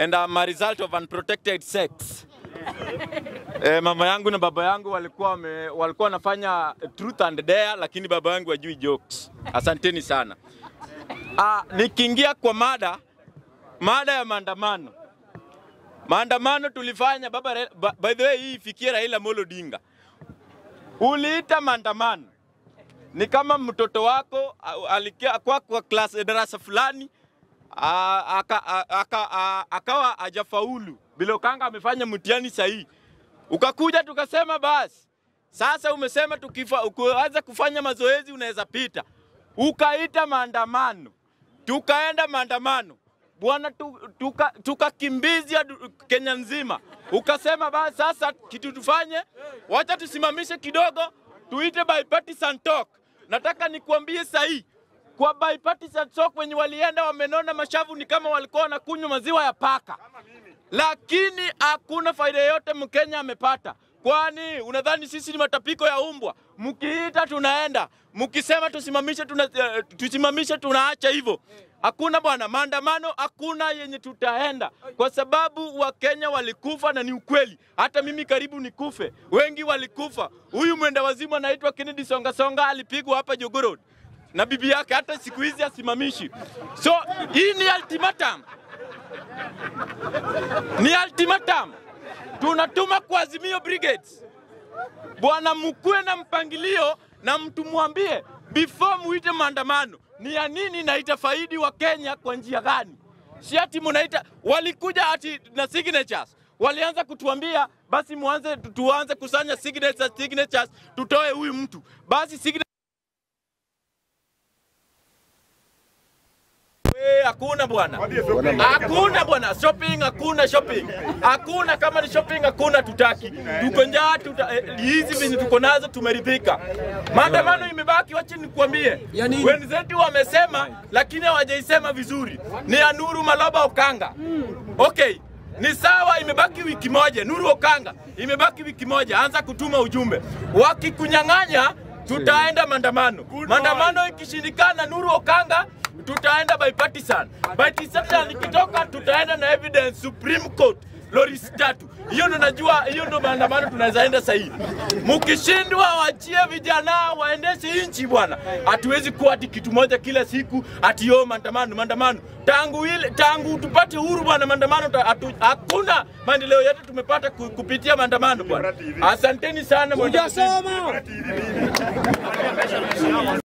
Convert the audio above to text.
and I'm a result of unprotected sex. Eh, mama yangu na baba yangu walikuwa wame, walikuwa wanafanya truth and dare, lakini baba yangu hajui jokes. Asanteni sana. Ah, nikiingia kwa mada, mada ya maandamano. Maandamano tulifanya baba, Ra- ba- by the way, hii ifikie Raila Amolo Odinga. Uliita maandamano ni kama mtoto wako a- alikia kwa, kwa class darasa fulani a- aka- a- aka- a- akawa hajafaulu bila ukanga amefanya mtihani sahihi, ukakuja tukasema basi sasa umesema tukifa, ukianza kufanya mazoezi unaweza pita, ukaita maandamano, tukaenda maandamano bwana, tu- tuka- tukakimbizia du- Kenya nzima, ukasema basi sasa kitu tufanye, wacha tusimamishe kidogo, tuite bipartisan talk. Nataka nikuambie sahi kwa bipartisan talk wenye walienda wamenona mashavu ni kama walikuwa wanakunywa maziwa ya paka lakini hakuna faida yoyote Mkenya amepata. Kwani unadhani sisi ni matapiko ya umbwa? Mkiita tunaenda, mkisema tusimamishe, tuna, eh, tusimamishe tunaacha hivyo. Hakuna bwana, maandamano hakuna yenye tutaenda, kwa sababu Wakenya walikufa na ni ukweli. Hata mimi karibu nikufe, wengi walikufa. Huyu mwenda wazimu anaitwa Kennedy Songa Songa alipigwa hapa Jogoo Road na bibi yake, hata siku hizi asimamishi. So hii ni ultimatum ni ultimatum tunatuma kwa Azimio Brigades, bwana, mkuwe na mpangilio na mtu mwambie before muite maandamano ni ya nini na itafaidi wa Kenya kwa njia gani? Si ati munaita, walikuja ati na signatures walianza kutuambia basi muanze tuanze kusanya signatures, signatures tutoe huyu mtu basi signature Eh, hakuna bwana, hakuna bwana, shopping hakuna shopping, hakuna kama ni shopping hakuna, tutaki tuko njaa, tuta eh, hizi venye tuko nazo tumeridhika. Maandamano imebaki, wacha nikwambie, wenzetu wamesema, lakini hawajaisema vizuri. Ni ya Nuru Maloba Okanga. Okay, ni sawa, imebaki wiki moja. Nuru Okanga, imebaki wiki moja, anza kutuma ujumbe. Wakikunyang'anya tutaenda maandamano. Maandamano ikishindikana, Nuru Okanga tutaenda bipartisan. Bipartisan ikitoka tutaenda na evidence Supreme Court loris tatu. Hiyo ndo najua, hiyo ndo maandamano tunaweza enda sahihi. Mkishindwa wachie vijana waendeshe nchi bwana. Hatuwezi kuwa ati kitu moja kila siku ati yo maandamano maandamano. Tangu ile tangu tupate uhuru bwana, maandamano ta- hatu- hakuna maendeleo yote tumepata ku- kupitia maandamano bwana. Asanteni sana bwana. Hujasoma.